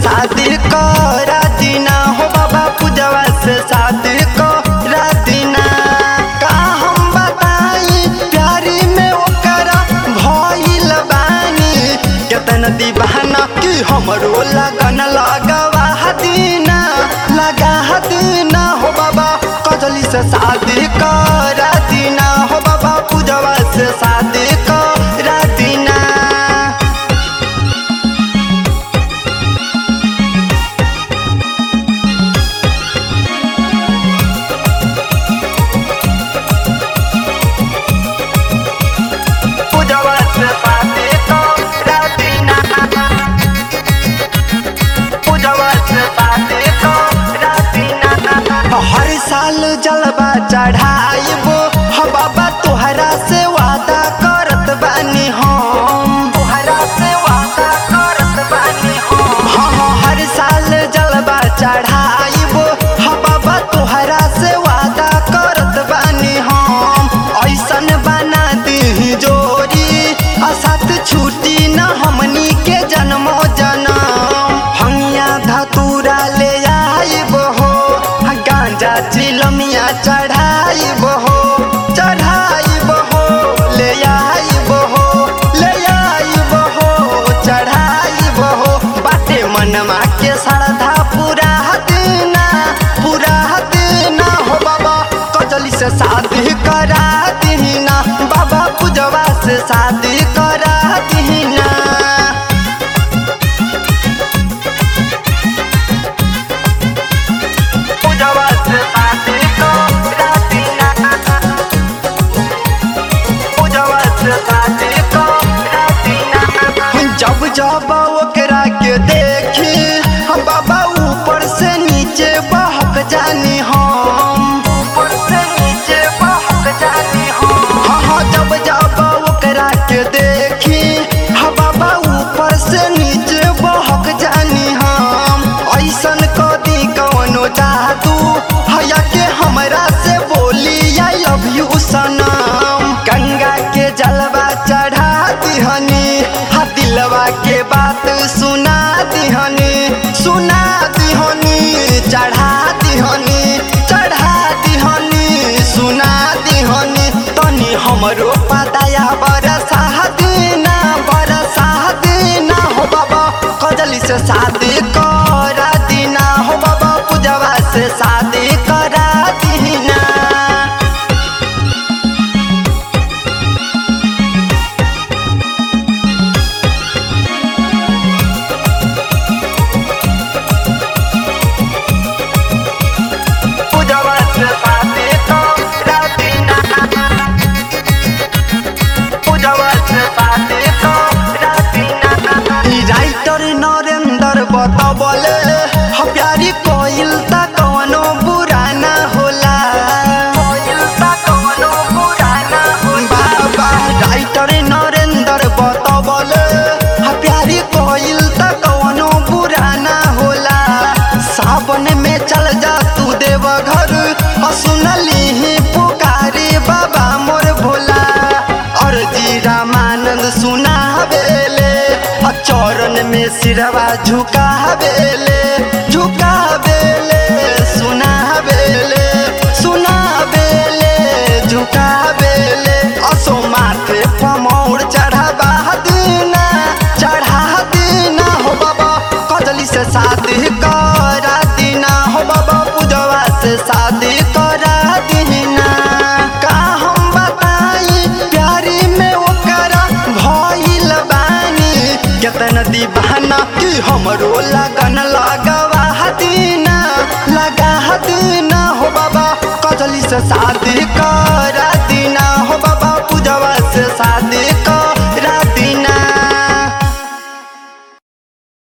शादी करा दीना हो बाबा पूजवा से शादी करा दीना का हम बताई प्यारी में ओकरा भइल बानी केतन दीवाना कि हमरो लगन लगवा दीना लगा दीना हो बाबा कजली से शादी करा दीना हो बाबा पूजवा से शादी करा दीना पूजवा से शादी करा दीना पूजवा से शादी करा दीना हर साल जलवा चढ़ाइबो ह बाबा तोहरा से वादा करत बानी हम तोहरा से वादा करत बानी हम हाँ हाँ हर साल जलवा चढ़ाइबो ह बाबा तोहरा से वादा करत बानी हम ऐसन बना दी जोरी असत छूटी न हमनी के जन्मो जनम हमिया धतूरा ले आइबो हो गांजा चिलमिया चढ़ाइबो हो चढ़ाइबो हो ले आइबो हो ले आइबो हो चढ़ाइबो हो बाटे मनमा के श्रद्धा पूरा देना पूरा देना हो बाबा कजली से शादी करा दीना बाबा पूजवा से शादी करा दीना पूजवा से शादी करा दीना पूजवा से शादी करा दीना जब जब ओकरा के देखी हम बाबा ऊपर से नीचे बहक जानी हम ऊपर से नीचे बहक जानी हम हाँ हाँ जब जब ओकरा के देखी हम बाबा ऊपर से नीचे बहक जानी हम ऐसन कदी कवनो जादू हया के हमरा से बोली आई लव यू सनम गंगा के जलवा चढ़ा दिहनी हा दिलवा के बात सुना दिहनी सुना दिहनी चढ़ा दिहनी चढ़ा दिहनी सुना दिहनी तनी हमरो पताया बरसा दीना बरसा दीना हो बाबा कजली से शादी करा दीना हो बाबा पूजवा से शादी करा दीना पूजवा से शादी करा दीना पूजवा से शादी करा दीना ई राइटर नरेंद्र बतबले ह प्यारी कोइल त कवनो बुरा ना होला कोइल त कवनो बुरा ना होला बाबा राइटर नरेंद्र बतबले ह प्यारी कोइल त कवनो बुरा ना होला सावन में चल जा तू देव घर सुनली ही पुकारी बाबा मोर भोला और जी रामानंद सुना बेले चरण में सिरवा झुका बेले झुका बेले सुना बेले सुना बेले झुका बेले असो माथे पमौर चढ़ावा दीना चढ़ा दीना हो बाबा कजली से शादी करा दीना हो बाबा पूजवा से शादी करा दीना का हम बताई प्यारी में ओकरा भइल बानी केतन दीवाना कि हमरो लगन लगवा दीना लगा दीना हो बाबा कजली से शादी करा दीना हो बाबा पूजवा से शादी